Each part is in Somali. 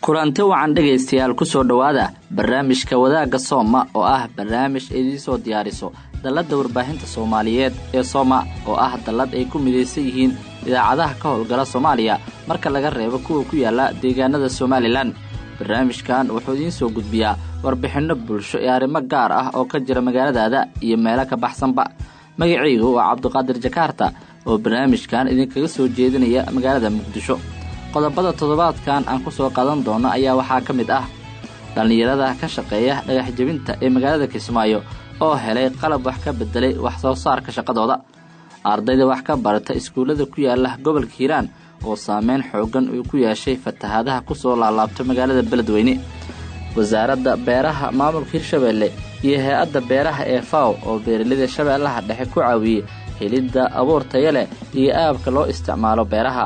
kulanti wacan dhegaystayaal kusoo dhowaada barnaamijka wadaagga sooma oo ah barnaamij idiin soo diyaariso dalladda warbaahinta soomaaliyeed ee sooma oo ah dallad ay ku midaysan yihiin idaacadaha ka howlgala soomaaliya marka laga reebo kuwa ku yaala deegaanada somalilan barnaamijkan wuxuu idiin soo gudbiyaa warbixinno bulsho ee arrimo gaar ah oo ka jira magaaladaada iyo meelo ka baxsanba magacaygu waa cabdiqaadir jakaarta oo barnaamijkan idinkaga soo jeedinaya magaalada muqdisho qodobada toddobaadkan aan ku soo qaadan doono ayaa waxaa ka mid ah dhallinyarada ka shaqeeya dhagax jebinta ee magaalada kismaayo oo helay qalab wax ka bedelay wax soo saarka shaqadooda ardayda wax ka barata iskuullada ku yaala gobolka hiiraan oo saameyn xoogan uu ku yeeshay fatahaadaha kusoo laalaabta magaalada beledweyne wasaaradda beeraha maamulka hirshabeelle iyo hay-adda beeraha ee faw oo beeraleyda shabeellaha dhexe ku caawiyey helidda abuur taya leh iyo aabka loo isticmaalo beeraha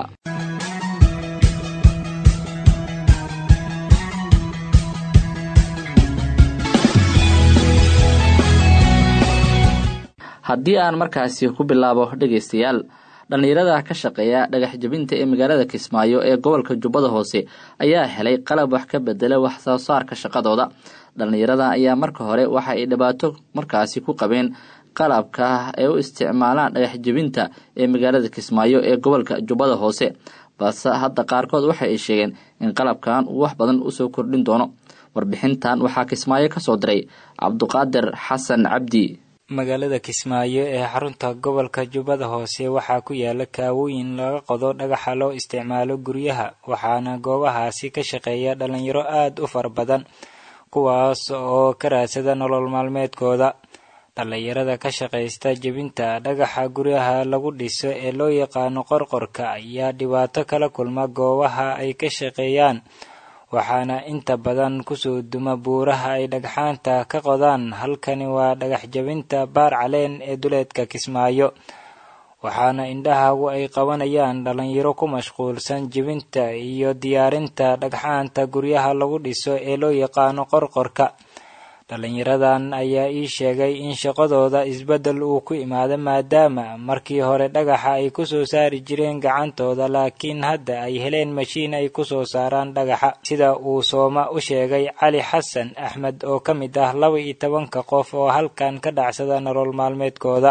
haddii aan markaasi ku bilaabo dhegaystayaal dhallinyarada ka shaqeeya dhagax jebinta ee magaalada kismaayo ee gobolka jubbada hoose ayaa helay qalab wax ka bedela wax soo saarka shaqadooda dhallinyarada ayaa marka hore waxa ay dhibaato markaasi ku qabeen qalabka ay u isticmaalaan dhagax jebinta ee magaalada kismaayo ee gobolka jubbada hoose balse hadda qaarkood waxa ay sheegeen in qalabkan uu wax badan usoo kordhin doono warbixintan waxaa kismaayo kasoo diray cabduqaadir xasan cabdi magaalada kismaayo ee xarunta gobolka jubbada hoose waxaa ku yaala kaawooyin laga qodo dhagaxa loo isticmaalo guryaha waxaana goobahaasi ka shaqeeya dhalinyaro aada u fara badan kuwaas oo ka raadsada nolol maalmeedkooda dhallinyarada ka shaqaysta jebinta dhagaxa guryaha lagu dhiso ee loo yaqaano qorqorka ayaa dhibaato kala kulma goobaha ay ka shaqeeyaan waxaana inta badan kusoo duma buuraha ay dhagxaanta ka qodaan halkani waa dhagax jebinta baar caleen ee duleedka kismaayo waxaana indhahagu ay qabanayaan dhalinyaro ku mashquulsan jebinta iyo diyaarinta dhagxaanta guryaha lagu dhiso ee loo yaqaano qorqorka dhalinyaradan ayaa ii sheegay in shaqadooda isbeddel uu ku imaado maadaama markii hore dhagaxa ay kusoo saari jireen gacantooda laakiin hadda ay heleen mashiin ay kusoo saaraan dhagaxa sida uu sooma u sheegay cali xasan axmed oo ka mid ah laba iyo tobanka qof oo halkan ka dhacsada nolol maalmeedkooda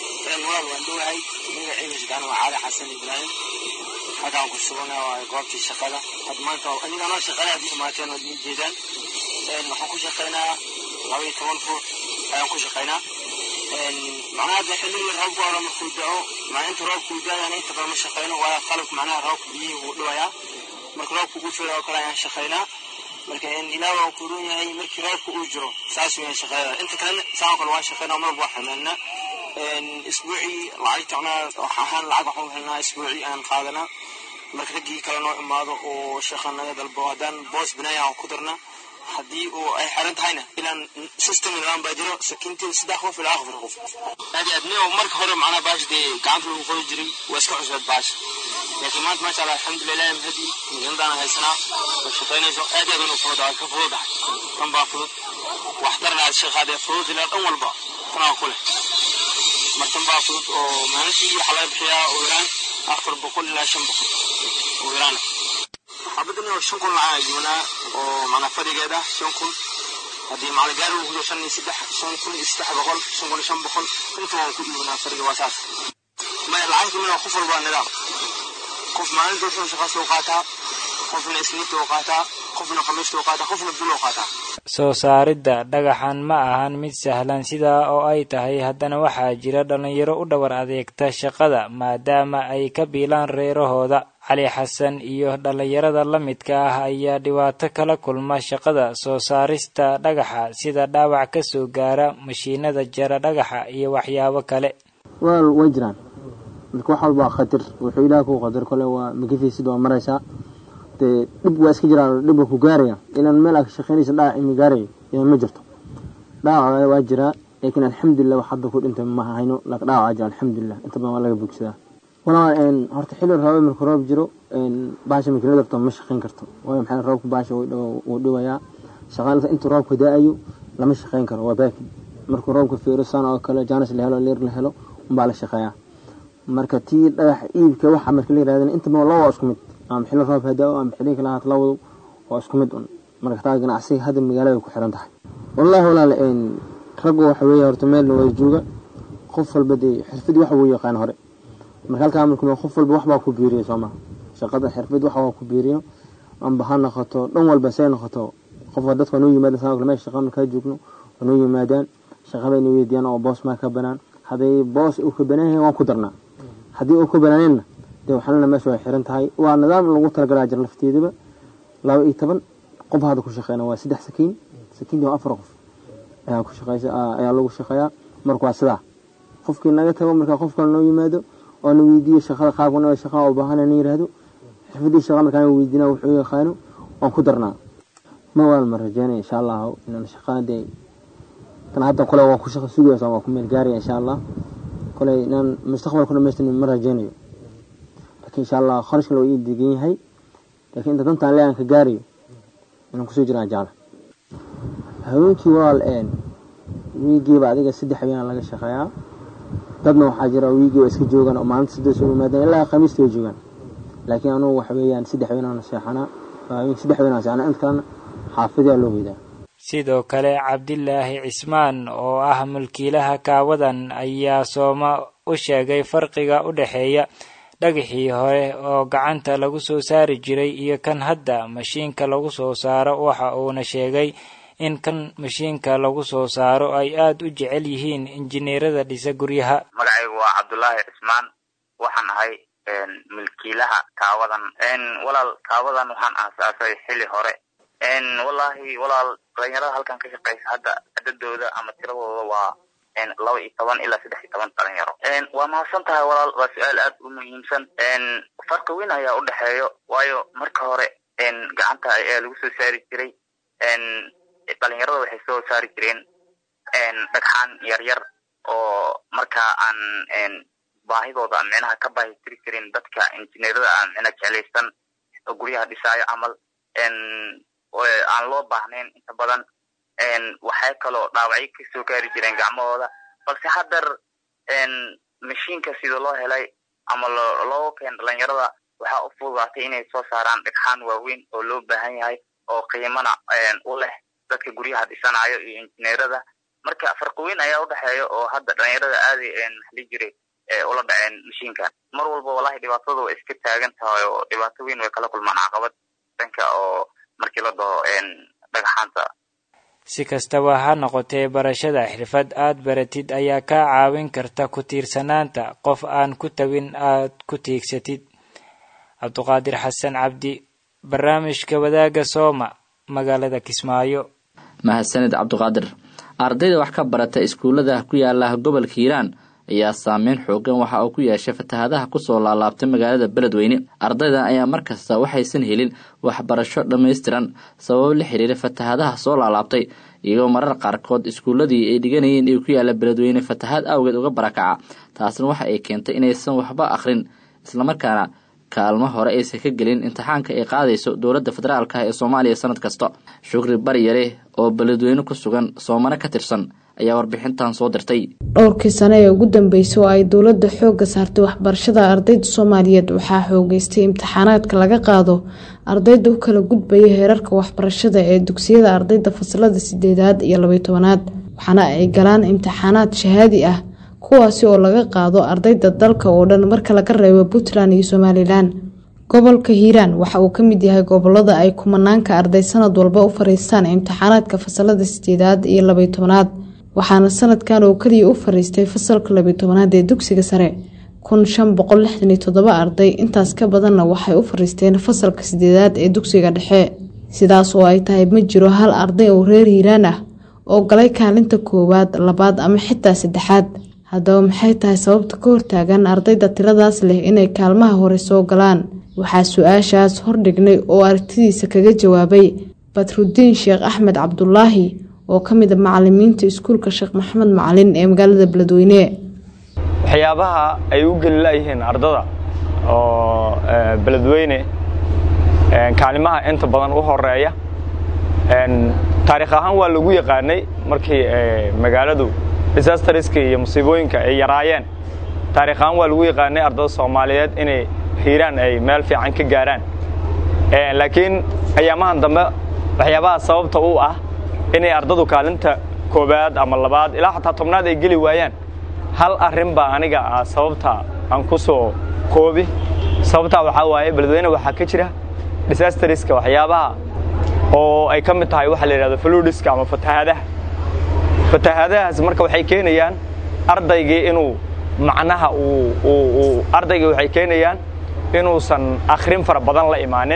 halkaan ku sugana waa goobtii shaqada had maanta aniga anoo shaqale aad imaateen ood ii jeedaan waxaan ku shaqaynaa laba iyo toban ruux ayaan ku shaqaynaa macnaha hadda xilligii roobku hore markuu dao maa inta roobku daayana inta badan ma shaqayno waayo qalabka macnaha roobka biyihii wuu dhibayaa marka roobku ugu fila oo kale ayaan shaqaynaa marka ilaah waa ku run yahay markii roobka uu jiro saas weeyaan shaqada inta kalena saan kale waan shaqaynaa marba waa xamaanaa isbuucii lacagta macnaha wax ahaan lacag waxaan helnaa isbuucii aan qaadanaa marka raggii kale noo imaado oo shaqa naga dalbo haddaan boos binaaya aan ku darna haddii uu ay xiran tahayna ilaan system nidaam baa jiro sakiintii saddex qof ilaa afar qof aad iyo aad niyo marka hore macnaha baash dee gacanta lagu qodi jiray waa iska cusbeed baash laakiin maanta maasha allah alxamdulilah mahadi magaaladaan haysanaa oo shaqaynayso aad iyo aad unu fudud waa ka fududahay tan baa fudud waxtarna aad shaqaadee fudud ilaa dhan walba tanaa ku leh martan baa fudud oo maalintii waxaa laga bixiyaa ugu yaraan afar boqol ilaa shan boqol ugu yaraan xabadan oo shan kun lacag ayuunaa oo macnaa fadhigeeda shan kun haddii macna gaari uu kudo shan iyo saddex shan kun iyo saddex boqol shan kun iyo shan boqol inta waan ku dhiibnaa fadhiga waa saas maya lacagta mina qof walba nidaam qof maalinta wuxuu shaqaas loo qaataa qofna isniinta uu qaataa qofna khamiista uu qaataa qofna bil uu qaataa soo saaridda dhagaxan ma ahan mid sahlan sidaa oo ay tahay haddana waxaa jira dhallinyaro u dhabar adeegta shaqada maadaama ay ka biilaan reerahooda cali xasan iyo dhallinyarada la midka ah ayaa dhibaato kala kulma shaqada soo saarista dhagaxa sida dhaawac ka soo gaara mashiinada jara dhagaxa iyo waxyaabo kale wal way jiraan marka wax walbaa khatar wuxuu ilaah kuu qadar kole waa magafaysid waa maraysaa dee dhib waa iska jiraan dhib waa ku gaaraya ilaan meel aad ka shaqaynaysa dhaawac imi gaaraya ilaan ma jirto dhaawac waa jiraa laakiin alxamdulilah wax hadda ku dhintay ma hayno laakiin dhaawac jira alxamdulilah inta badan waa laga bogsadaa walaa horta xilli roobe marka roob jiro baasha makiinada rabto ma shaqayn karto waayo maxaa roobka baasha wuu dhibayaa shaqaalada inta roobka da-ayo lama shaqayn karo waa baakid markuu roobka fiiro saan oo kale jaanis la helo leer la helo unbaa la shaqeeyaa marka tii dhagax iibka waxa marka la yirahdana inta badan laba waa isku mid ama xilli roob hadaa ama xilli kale haat lawado waa isku mid un marka taa ganacsiga hadda magaalada ku xiran tahay wallaahi walaal raggu waxa weeye horta meelna waa jooga qof walba dee xirfadii wax wuu yaqaan hore marka halkaa marka qof walba waxbaa ku biiriya soo maha shaqada xirfad wax waa ku biiriyo amba ha noqoto dhan walba say noqoto qofka dadka noo yimaadaan saa kale meesha shaqa markaa joogno waa noo yimaadaan shaqada inay weydiiyaan oo boos maa ka banaan hadday boos uu ka banaan yahay waan ku darnaa haddii uu ka banaaneenna dee waxalana meesha way xiran tahay waa nidaam lagu talagalaa jir lafteedaba laba iyo toban qof hadda ku shaqeyna waa saddex sakiin sakiintii waa afar qof ayaa ku shaqeysa ayaa lagu shaqeeyaa marka waa sidaa qofkii naga tago markaa qof kale noo yimaado oo na weydiiyo shaqada qaabkan shaqaa u baahan na yiraahdo xirfadii shaqa markaan weydiina wuxuu yaqaano waan ku darnaa ma waan ma rajeynaya insha allah inaan shaqadee tan hadda kole waa ku shaqa sugaysa waa ku meel gaaraya insha allah kole inaan mustaqbalku dhamaystin ma rajeynayo laakiin insha allah kharashka waa ii degan yahay laakiin inta dantaan leeyan ka gaarayo inaan kusoo jiraan jecla haweenkii walaal een wiigiiba adiga saddex habeenaa laga shaqeeyaa dadna waxaa jira wiigii waa iska joogaan oo maalinta saddex soo yimaadaan ilaa khamiista way joogaan laakiin anugu waxa weeyaan saddex habeenaan seexanaa haweenkii saddex habeenaan seexanaa inta kalena xaafidaa loo weydaa sidoo kale cabdilaahi cismaan oo ah mulkiilaha kaawadan ayaa sooma u sheegay farqiga u dhexeeya dhagaxii hore oo gacanta lagu soo saari jiray iyo kan hadda mashiinka lagu soo saaro waxa uuna sheegay in kan mashiinka lagu soo saaro ay aada u jecel yihiin injineerada dhisa guryaha magacaygu waa cabdulaahi cismaan waxaan ahay milkiilaha kaawadan walaal kaawadan waxaan aasaasay xili hore wallaahi walaal dhalinyarada halkan ka shaqeysa hadda cadadooda ama tiradooda waa laba iyo toban ilaa saddex iyo toban dhalinyaro waa mahadsan tahay walaal waa su-aal aad u muhiimsan farqi weyn ayaa u dhexeeyo waayo marka hore gacanta ayaa lagu soo saari jiray dhalinyarada waxay soo saari jireen dhagxaan yaryar oo markaa aan baahidooda micnaha ka baahi tiri jirin dadka injineerada aan micna jeclaysan oo guryaha dhisaayo camal aan loo baahnayn inta badan waxay kaloo dhaawacyo kasoo gaari jireen gacmahooda balse haddar mashiinka sida loo helay ama loo keen dhalinyarada waxaa u fududaatay inay soo saaraan dhagxaan waaweyn oo loo baahan yahay oo qiimana u leh dadka guryaha dhisanayo iyo injineerada marka farqi weyn ayaa u dhexeeya oo hadda dhalinyarada aaday maxli jiray ula dhaceen mashiinkan mar walba wallahi dhibaatada way iska taagan tahay oo dhibaato weyn way kala kulmaan caqabad dhanka oo markii la dhaho dhagaxaanta si kastaba ha noqotee barashada xirfad aad baratid ayaa kaa caawin karta ku tiirsanaanta qof aan ku tabin aad ku tiigsatid cabduqaadir xasan cabdi barnaamijka wadaagga sooma magaalada kismaayo mahadsanid cabduqaadir ardayda wax ka barata iskuullada ku yaala gobolka hiiraan ayaa saameyn xoogan waxa uu ku yeeshay fatahadaha kusoo laalaabtay magaalada beledweyne ardayda ayaa markasta waxaysan helin waxbarasho dhammaystiran sababo la xiriira fatahadaha soo laalaabtay iyagoo marar qaarkood iskuulladii ay dhiganayeen ee ku yaala beledweyne fatahaad awgeed uga barakaca taasna waxa ay keentay inaysan waxba akhrin islamarkaana kaalmo hore aysan ka gelin imtixaanka ay qaadayso dowladda federaalka ee soomaaliya sanad kasta shukri baryare oo beledweyne ku sugan soomano ka tirsan ayaa warbixintan soo dirtay dhowrkii sane ee ugu dambeysay oo ay dowladda xoogga saartay waxbarashada ardayda soomaaliyeed waxaa xoogeystay imtixaanaadka laga qaado ardayda u kala gudbaya heerarka waxbarashada ee dugsiyada ardayda fasalada sideedaad iyo labay tobanaad waxaana ay galaan imtixaanaad shahaadi ah kuwaasi oo laga qaado ardayda dalka oo dhan marka laga reebo puntland iyo somalilan gobolka hiiraan waxa uu ka mid yahay gobolada ay kumanaanka arday sanad walba u fariistaan imtixaanaadka fasalada sideedaad iyo labay tobanaad waxaana sanadkan oo keliya u fariistay fasalka labay tobanaad ee dugsiga sare kun shan boqol lixdan iyo toddoba arday intaas ka badanna waxay u fariisteen fasalka sideedaad ee dugsiga dhexe sidaas oo ay tahay ma jiro hal arday oo reer hiiraan ah oo galay kaalinta koowaad labaad ama xitaa saddexaad haddaba maxay tahay sababta ka hortaagan ardayda tiradaas leh inay kaalmaha hore soo galaan waxaa su-aashaas hordhignay oo aragtidiisa kaga jawaabay badrudiin sheekh axmed cabdulaahi oo ka mid a macalimiinta iskuulka sheekh maxamed macalin ee magaalada beledweyne waxyaabaha ay u geli layihiin ardada oo beledweyne kaalimaha inta badan u horeeya taariikh ahaan waa lagu yaqaanay markii magaaladu disastariska iyo musiibooyinka ay yaraayeen taarikh ahaan waa lagu yaqaanay ardada soomaaliyeed inay hiiraan ay meel fiican ka gaaraan laakiin ayaamahan dambe waxyaabaha sababta u ah inay ardadu kaalinta koowaad ama labaad ilaa xataa tobnaad ay geli waayaan hal arrin baa aniga ah sababta aan ku soo koobi sababtaa waxaa waaye beledweyne waxaa ka jira disastariska waxyaabaha oo ay ka mid tahay waxa la yidhahdo fludiska ama fatahaadaha fatahaadahaas marka waxay keenayaan ardaygii inuu macnaha uu ardaygii waxay keenayaan inuusan akhrin fara badan la imaanin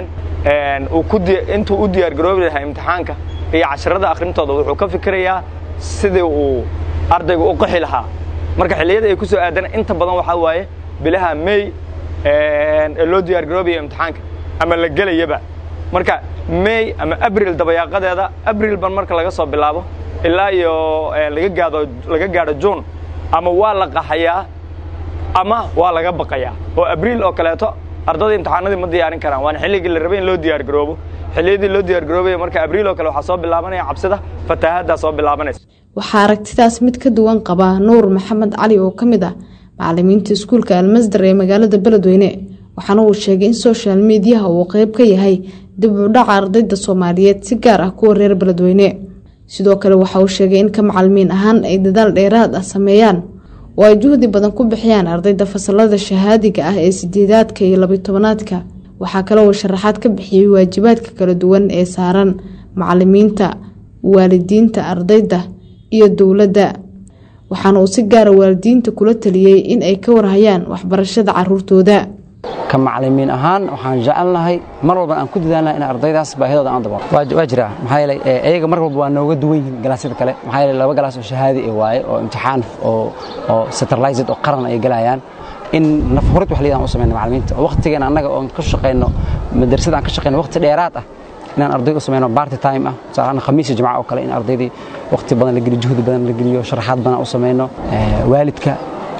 intuu u diyaargaroobi lahaa imtixaanka iyo casharada akhrintooda wuxuu ka fikirayaa sidii uu ardaygu u qaxi lahaa marka xilliyada ay ku soo aadana inta badan waxaa waaye bilaha may ee loo diyaargaroobayo imtixaanka ama la gelayaba marka may ama abril dabayaaqadeeda abril ban marka laga soo bilaabo ilaa iyo laga gaado laga gaadho juun ama waa la qaxayaa ama waa laga baqayaa oo abriil oo kaleeto ardada imtixaanadii ma diyaarin karaan waana xilligii la rabay in loo diyaargaroobo xilliyadii loo diyaargaroobaya marka abriil oo kale waxaa soo bilaabanaya cabsida fatahaaddaa soo bilaabanaysa waxaa aragtidaas mid ka duwan qaba nuur maxamed cali oo ka mid ah macalimiinta iskuulka almasdar ee magaalada beledweyne waxaana uu sheegay in social mediyaha uu qeyb ka yahay dib u dhaca ardayda soomaaliyeed si gaar ah kuwa reer beledweyne sidoo kale waxa uu sheegay in ka macalimiin ahaan ay dadaal dheeraad ah sameeyaan oo ay juhdi badan ku bixiyaan ardayda fasalada shahaadiga ah ee sideedaadka iyo labiy tobanaadka waxaa kale uu sharaxaad ka bixiyey waajibaadka kala duwan ee saaran macalimiinta waalidiinta ardayda iyo dowladda waxaana uu si gaara waalidiinta kula taliyey in ay ka warhayaan waxbarashada caruurtooda ka macalimiin ahaan waxaan jecelnahay mar walba aan ku dadaalnahay in ardaydaas baahidooda aan dabaqo waa jiraa maxaa yeelay iyaga mar walba waa nooga duwan yihiin galaasyada kale maxaa yeelay laba galaas oo shahaadi ah waaye oo imtixaan oo oo centralized oo qaran ay galayaan in nafhurid wax liidaan u samayno macalimiinta oo waqtigeena annaga oon ka shaqayno madrasada aan ka shaqayno waqti dheeraad ah inaan ardayda u samayno party time ah tusaalahaan khamiis iyo jimca oo kale in ardaydii waqti badan la geliyo juhdi badan la geliyo sharaxaad badan u samayno waalidka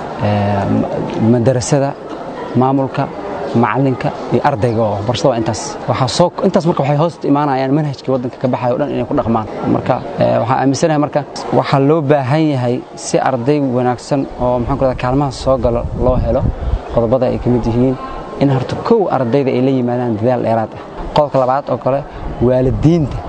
madarasada maamulka macalinka iyo ardayga oo waxbarashada waa intaas waxaa soo intaas marka waxay hoos imaanayaan manhajkii waddanka ka baxayo o dhan inay ku dhaqmaan marka waxaan aaminsanahay marka waxaa loo baahan yahay si arday wanaagsan oo maxaan ku rahdaa kaalmaha soo galo loo helo qodobada ay ka mid yihiin in horta kow ardayda ay la yimaadaan dadaal dheeraad ah qodobka labaad oo kale waalidiinta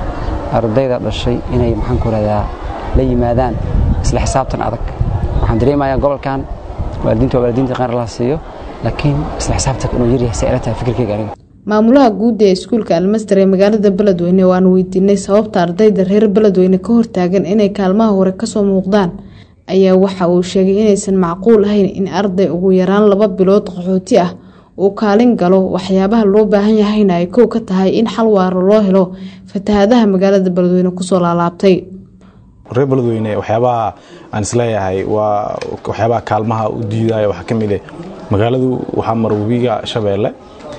ardayda dhashay inay maxaan ku rahdaa la yimaadaan isla xisaabtan adag waxaan dareemayaa gobolkan waalidiinta waa waalidiinta qaar la siiyo laakiin isla xisaabtanka inuu yaryahay si ila tahay fikirkayga aniga maamulaha guud ee iskuulka almasdar ee magaalada beledweyne oo aan weydiinay sababta ardayda reer beledweyne ka hortaagan inay kaalmaha hore kasoo muuqdaan ayaa waxa uu sheegay inaysan macquul ahayn in arday ugu yaraan laba bilood qaxooti ah uu kaalin galo waxyaabaha loo baahan yahayna ay kow ka tahay in xal waaro loo helo fatahaadaha magaalada beledweyne kusoo laalaabtay reer beledweyne waxyaabaha aan isleeyahay waa waxyaabaha kaalmaha u diidaya waxaa ka mid eh magaaladu waxaa mara webiga shabeelle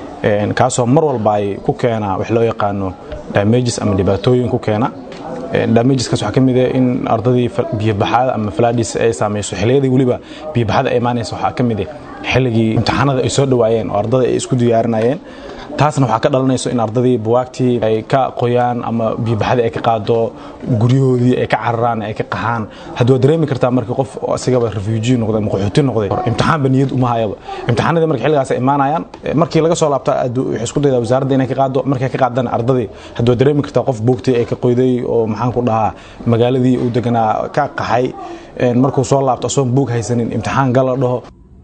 kaasoo mar walba ay ku keena wax loo yaqaano damages ama dhibaatooyin ku keena damageskaas waxaa ka mid eh in ardadii biyobaxada ama falaadhis ay saameyso xilliyadii weliba biyobaxada ay imaanaysa waxaa ka mid eh xilligii imtixaanada ay soo dhowaayeen oo ardada ay isku diyaarinayeen taasna waxaa ka dhalanayso in ardadii buwaagtii ay ka qoyaan ama biyobaxadii ay ka qaado guryahoodii ay ka cararaan ay ka qaxaan haddi waad dareemi kartaa markii qof asigaba refugee noqday ama qaxooti noqday imtixaanba niyad uma hayaba imtixaanadii marka xilligaas ay imaanayaan markii laga soo laabta waxay isku daydaa wasaaradda inay ka qaado markay ka qaadana ardadii haddi waad dareemi kartaa qof buugtii ay ka qoyday oo maxaan ku dhahaa magaaladii uu deganaa ka qaxay markuu soo laabto asoon buug haysanin imtixaan gala dhaho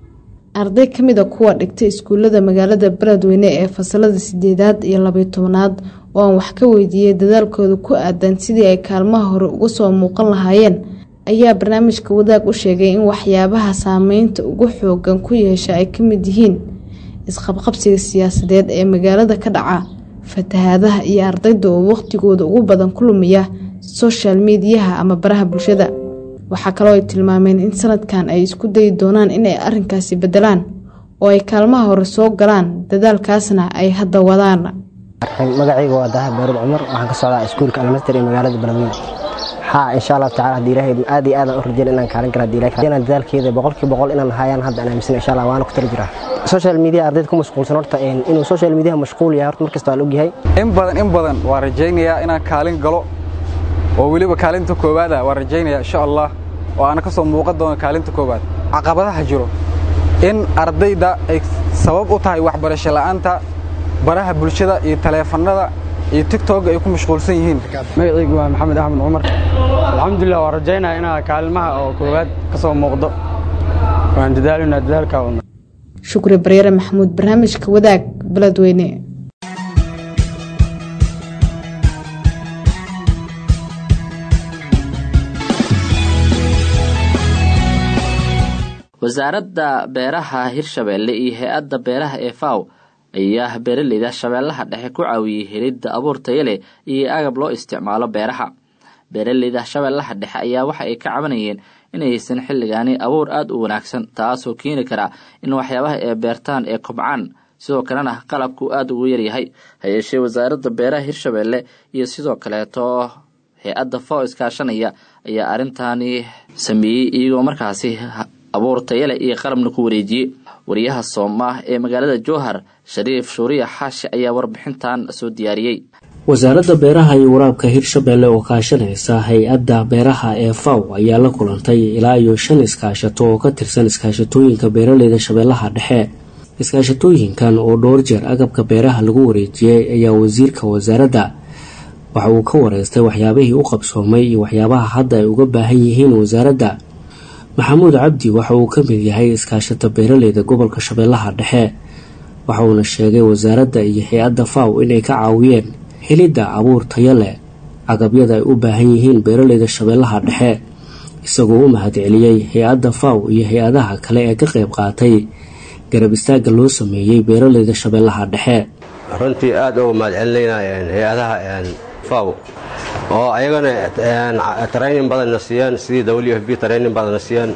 arday ka mid a kuwa dhigtay iskuullada magaalada beledweyne ee fasalada sideedaad iyo labiyo tobanaad oo aan wax ka weydiiyey dadaalkooda ku aadan sidii ay kaalmaha hore uga soo muuqan lahaayeen ayaa barnaamijka wadaag u sheegay in waxyaabaha saameynta ugu xoogan ku yeesha ay ka mid yihiin isqabqabsiga siyaasadeed ee magaalada ka dhaca fatahaadaha iyo ardayda oo waqhtigooda ugu badan ku lumiya soshal mediyaha ama baraha bulshada waxaa kaloo ay tilmaameen in sanadkan ay isku dayi doonaan inay arinkaasi bedelaan oo ay kaalmaha hore soo galaan dadaalkaasna ay hadda wadaan magacayga waa daha baaruud cumar waxaan ka socdaa iskuulka almaster ee magaalada beledweyne haa insha allahu tacala haddii ilaahay aad iyo aadaan u rajeyn inaan kaalin kara haddii ilaahay inaan dadaalkeeda boqolkiiba boqol inaan hayaan hadda aan aaminsan insha allah waana ku tala jiraa social media ardayda ku mashquulsan horta inuu social media mashquul yahay horta markasta waa la ogyahay in badan in badan waa rajaynayaa inaan kaalin galo oo weliba kaalinta koowaada waan rajaynaya insha allah oo aana ka soo muuqan doono kaalinta koowaad caqabadaha jiro in ardayda ay sabab u tahay waxbarasho la'aanta baraha bulshada iyo taleefannada iyo tigtooga ay ku mashquulsan yihiin magacaygu waa maxamed axmed cumar alxamdulilah waan rajaynaya inaa kaalimaha oo koowaad ka soo muuqdo waan dadaalinaa dadaalkaa wadna shukri baryare maxamuud barnaamijka wadaag beledweyne wasaaradda beeraha hirshabeelle iyo hay-adda beeraha ee faw ayaa beeraleyda shabeellaha dhexe ku caawiyey helidda abuur tayo leh iyo agab loo isticmaalo beeraha beeraleyda shabeellaha dhexe ayaa waxa ay ka cabanayeen inaysan xilligaani abuur aada u wanaagsan taasoo keeni kara in waxyaabaha ee beertaan ee kobcaan sidoo kalena qalabku aada ugu yaryahay hayeeshee wasaaradda beeraha hirshabeelle iyo sidoo kaleeto hay-adda faw iskaashanaya ayaa arrintaani sameeyey iyagoo markaasi abuur tayale iyo qalabna ku wareejiyey wariyaha sooma ee magaalada jowhar shariif shuuriya xaashi ayaa warbixintan soo diyaariyey wasaaradda beeraha iyo waraabka hirshabeelle oo kaashanaysa hay-adda beeraha ee faw ayaa la kulantay ilaa iyo shan iskaashato oo ka tirsan iskaashatooyinka beeraleyda shabeellaha dhexe iskaashatooyinkan oo dhowr jeer agabka beeraha lagu wareejiyey ayaa wasiirka wasaaradda waxa uu ka wareystay waxyaabihii u qabsoomay iyo waxyaabaha hadda ay uga baahan yihiin wasaaradda maxamuud cabdi waxa uu ka mid yahay iskaashata beeraleyda gobolka shabeellaha dhexe waxa uuna sheegay wasaaradda iyo hay-adda faw inay ka caawiyeen helidda abuur tayo leh agabyada ay u baahan yihiin beeraleyda shabeellaha dhexe isagoo u mahadceliyey hay-adda faw iyo hay-adaha kale ee ka qayb qaatay garab istaagga loo sameeyey beeraleyda shabeellaha dhexe runtii aad uga mahadcelinayna hay-adaha faw oo ayagana training badanna siiyeen sidii w f b training badanna siiyeen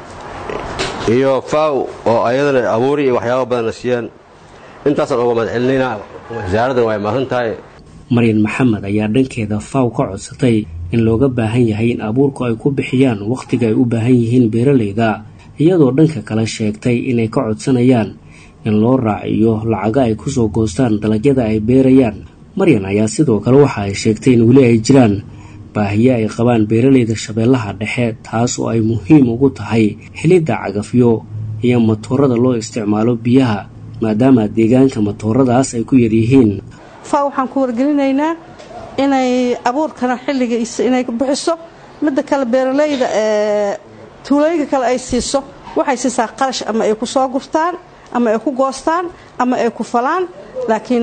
iyo faw oo ayadana abuuri iyo waxyaaba badanna siiyeen intaasaan uga mahadcelinaynaa wasaaraddan way mahadsan tahay maryan maxamed ayaa dhankeeda faw ka codsatay in looga baahan yahay in abuurku ay ku bixiyaan wakhtiga ay u baahan yihiin beeraleyda iyadoo dhanka kale sheegtay inay ka codsanayaan in loo raaciyo lacaga ay kusoo goostaan dalagyada ay beerayaan maryan ayaa sidoo kale waxa ay sheegtay in weli ay jiraan baahiyo ay qabaan beeraleyda shabeellaha dhexe taas oo ay muhiim ugu tahay helidda cagafyo iyo matoorada loo isticmaalo biyaha maadaama deegaanka matooradaas ay ku yaryihiin fa waxaan ku wargelinaynaa inay abuurkana xilligiisa inay bixiso midda kale beeraleyda ee tuulooyinka kale ay siiso waxay siisaa qarash ama ay ku soo gurtaan ama ay ku goostaan ama ay ku falaan laakiin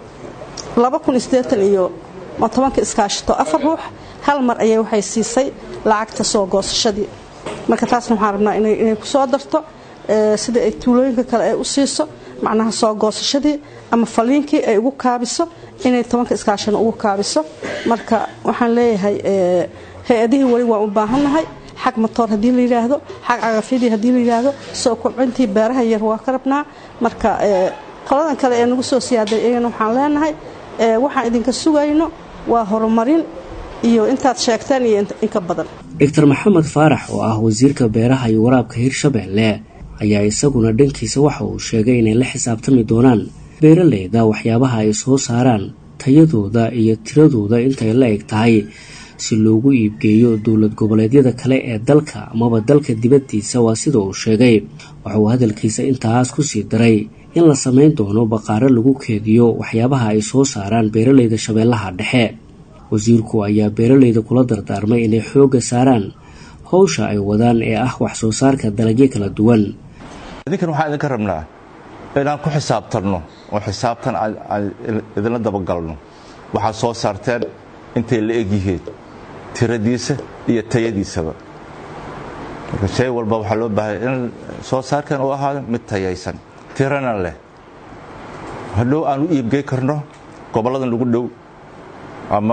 iyo tobanka iskaashato afar ruux hal mar ayay waxay siisay lacagta soo goosashadii marka taasna waxaan rabnaa inay ku soo darto sida ay tuulooyinka kale ay u siiso macnaha soo goosashadii ama faliinkii ay ugu kaabiso inay tobanka iskaashana ugu kaabiso marka waxaan leeyahay hay-adihii weli waan u baahannahay xag matoor haddii la yidhaahdo xag cagafyadii haddii la yidhaahdo soo kobcintii beeraha yar waa ka rabnaa marka qoladan kale ee nagu soo siyaaday iyagana waxaan leenahay waxaan idinka sugayno waa horumarin iyo intaad sheegteen iyo inka badan doctor maxamed faarax oo ah wasiirka beeraha iyo waraabka hirshabeelle ayaa isaguna dhankiisa waxa uu sheegay inay la xisaabtami doonaan beeraleyda waxyaabaha ay soo saaraan tayadooda iyo tiradooda intay la eg tahay si loogu iibgeeyo dowlad goboleedyada kale ee dalka amaba dalka dibaddiisa waa sida uu sheegay waxa uu hadalkiisa intaas ku sii daray in la samayn doono baqaaro lagu keediyo waxyaabaha ay soo saaraan beeraleyda shabeellaha dhexe wasiirku ayaa beeraleyda kula dardaarmay inay xoogga saaraan howsha ay wadaan ee ah wax soo saarka dalagyo kala duwan idinkan waxaan idinka rabnaa inaan ku xisaabtanno oo xisaabtan aan idinla dabagalno waxaad soo saarteen intay la egyihiin tiradiisa iyo tayadiisaba marka shay walba waxaa loo baahaya in soo saarkan uu ahaado mid tayaysan tirana leh hadhow aan u iibgey karno gobolladan lagu dhow ama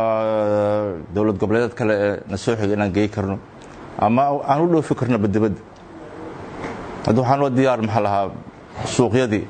dowlad goboleedeed kale ee na soo xiga inaan gey karno ama aan u dhoofi karno badibadda hadda waxaan oo diyaar maxaa lahaa suuqyadii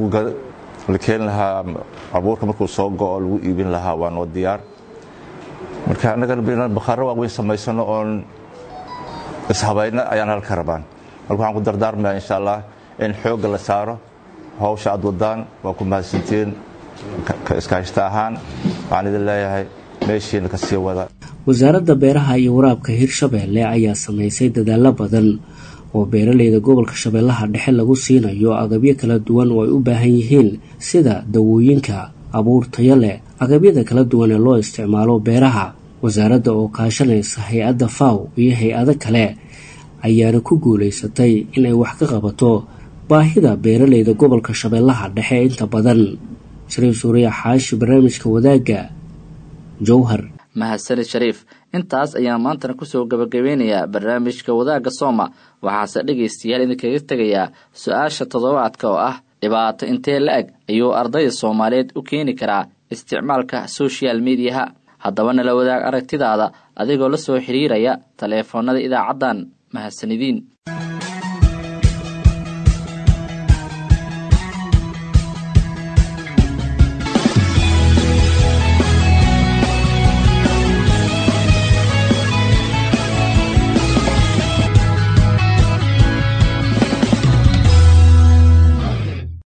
la keeni lahaa abuurka markuu soo go'o lagu iibin lahaa waa noo diyaar marka annagana inaan bakhaaro waaweyn samaysano oon ishabayno ayaan halka rabaan marka waxaan ku dardaarmayaa insha allah in xoogga la saaro hawsha aad wadaan waa ku mahadsantiin ka iskaashita ahaan waxaan idin leeyahay meeshiina ka sii wada wasaaradda beeraha iyo waraabka hirshabeelle ayaa samaysay dadaallo badan oo beeraleyda gobolka shabeellaha dhexe lagu siinayo agabyo kala duwan oo ay u baahan yihiin sida dawooyinka abuur tayo leh agabyada kala duwan ee loo isticmaalo beeraha wasaaradda oo kaashanaysa hay-adda faw iyo hay-ado kale ayaana ku guulaysatay inay wax ka qabato baahida beeraleyda gobolka shabeellaha dhexe inta badan shariif suuriya xaashi barnaamijka wadaagga jowhar mahadsanid shariif intaas ayaan maantana kusoo gabagabeynayaa barnaamijka wadaagga sooma waxaase dhegaystayaal idinkaga tegayaa su-aasha toddobaadka oo ah dhibaato intee la-eg ayuu ardayda soomaaliyeed u keeni karaa isticmaalka social mediaha haddaba nala wadaag aragtidaada adigoo la soo xiriiraya taleefoonada idaacaddan mahadsanidin